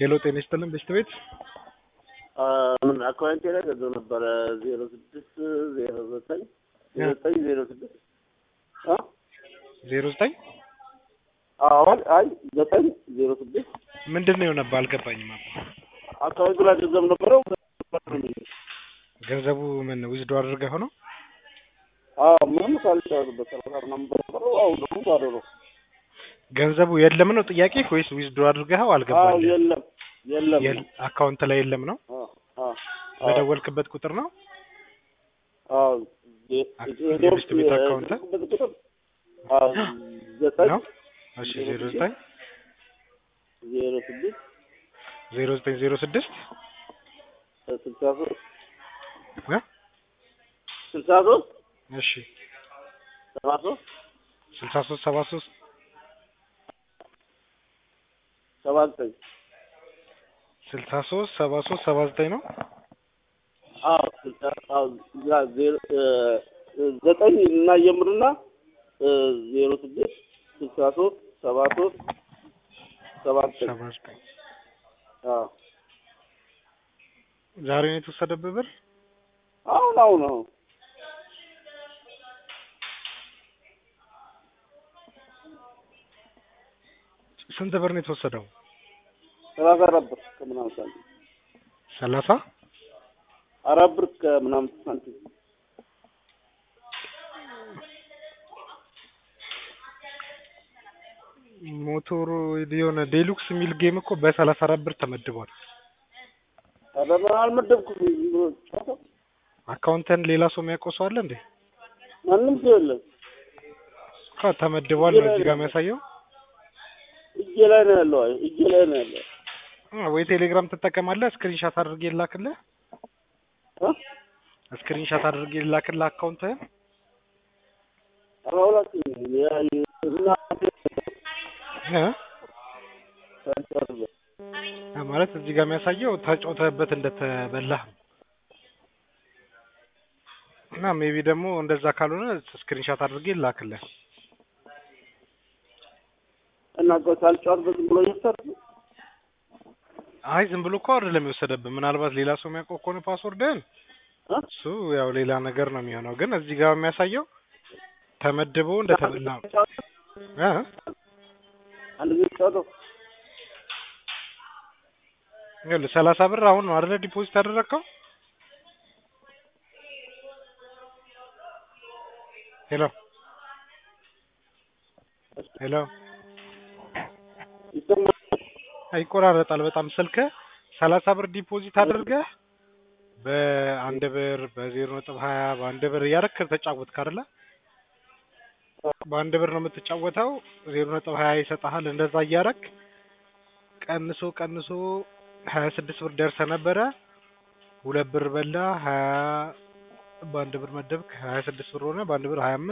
ሄሎ ጤና ይስጥልን በሽታ ቤት ምን አካውንቴ ላይ ገንዘብ ነበረ ዜሮ ስድስት ዜሮ ዘጠኝ ዜሮ ዘጠኝ ዜሮ ስድስት ዜሮ ዘጠኝ አዋል አይ ዘጠኝ ዜሮ ስድስት ምንድን ነው የሆነብህ? አልገባኝም። አባ አካውንቱ ላይ ገንዘብ ነበረው ገንዘቡ ምን ዊዝዶ አድርገህ ሆነው? አዎ ምንም ሳልጨርስበት ሰላሳ ምናምን ብር ነበረው አሁን ደግሞ ባዶ ነው። ገንዘቡ የለም ነው ጥያቄ ወይስ ዊዝዶ አድርገኸው አዎ አልገባኝም? የለም የለም የል- አካውንት ላይ የለም ነው? አዎ አዎ በደወልክበት ቁጥር ነው? አዎ የ- አክ- የ- የቤስት ቤት አካውንት? የደወልኩበት ቁጥር አዎ ዘጠኝ ነው? እሺ ዜሮ ዘጠኝ ዜሮ ስድስት ዜሮ ዘጠኝ ዜሮ ስድስት ስልሳ ሶስት እ? ስልሳ ሶስት እሺ ሰባ ሶስት ስልሳ ሶስት ሰባ ሶስት ሰባ ዘጠኝ ስልሳ ሶስት ሰባ ሶስት ሰባ ዘጠኝ ነው? አዎ ስልሳ አዎ ያ ዜሮ እ ዘጠኝ እና ጀምርና እ ዜሮ ስድስት ስልሳ ሶስት ሰባ ሶስት ሰባ ዘጠኝ ሰባ ዘጠኝ አዎ ዛሬ ነው የተወሰደብህ ብር? አሁን አሁን አሁን ስንት ብር ነው የተወሰደው? ሰላሳ አራት ብር ከምናምን ሳንቲም ሰላሳ አራት ብር ከምናምን ሳንቲም ሞቶሩ የሆነ ዴሉክስ የሚል ጌም እኮ በሰላሳ አራት ብር ተመድቧል። ኧረ ምን አልመደብኩም ዝም ብሎ ጨዋታ አካውንተን ሌላ ሰው የሚያውቀው ሰው አለ እንዴ? ማንም ሰው የለም እኮ ተመድቧል ነው እዚህ ጋር የሚያሳየው። እጄ ላይ ነው ያለው አይ እጄ ላይ ነው ያለው አ፣ ወይ ቴሌግራም ትጠቀማለህ? ስክሪንሻት አድርጌ ላክልህ። እ ስክሪንሻት አድርጌ ላክልህ አካውንትህን። ኧረ ሁላችንም ያ እና እ? ሳንጨርስ አ፣ ማለት እዚህ ጋር የሚያሳየው ተጫውተህበት እንደተበላህ ነው። እና ሜቢ ደግሞ እንደዛ ካልሆነ ስክሪንሻት አድርጌ ላክልህ። እና እኮ ሳልጨርስ ዝም ብሎ እየሰራ አይ ዝም ብሎ እኮ አይደለም የወሰደብህ። ምናልባት ሌላ ሰው የሚያውቀው ከሆነ ፓስወርድህን እ እሱ ያው ሌላ ነገር ነው የሚሆነው። ግን እዚህ ጋር የሚያሳየው ተመድቦ እንደተበላ ነው። እ? አንድ ጊዜ ጨዋታው ይኸውልህ ሰላሳ ብር አሁን ነው አይደለ ዲፖዚት ያደረግከው? ሄሎ ሄሎ፣ ይሰማል ይቆራረጣል በጣም ስልክህ። ሰላሳ ብር ዲፖዚት አድርገህ በአንድ ብር በዜሮ ነጥብ ሀያ በአንድ ብር እያደረክ ተጫወትክ አይደለ? በአንድ ብር ነው የምትጫወተው። ዜሮ ነጥብ ሀያ ይሰጥሃል። እንደዛ እያደረክ ቀንሶ ቀንሶ ሀያ ስድስት ብር ደርሰህ ነበረ። ሁለት ብር በላ ሀያ በአንድ ብር መደብክ ሀያ ስድስት ብር ሆነ። በአንድ ብር ሀያ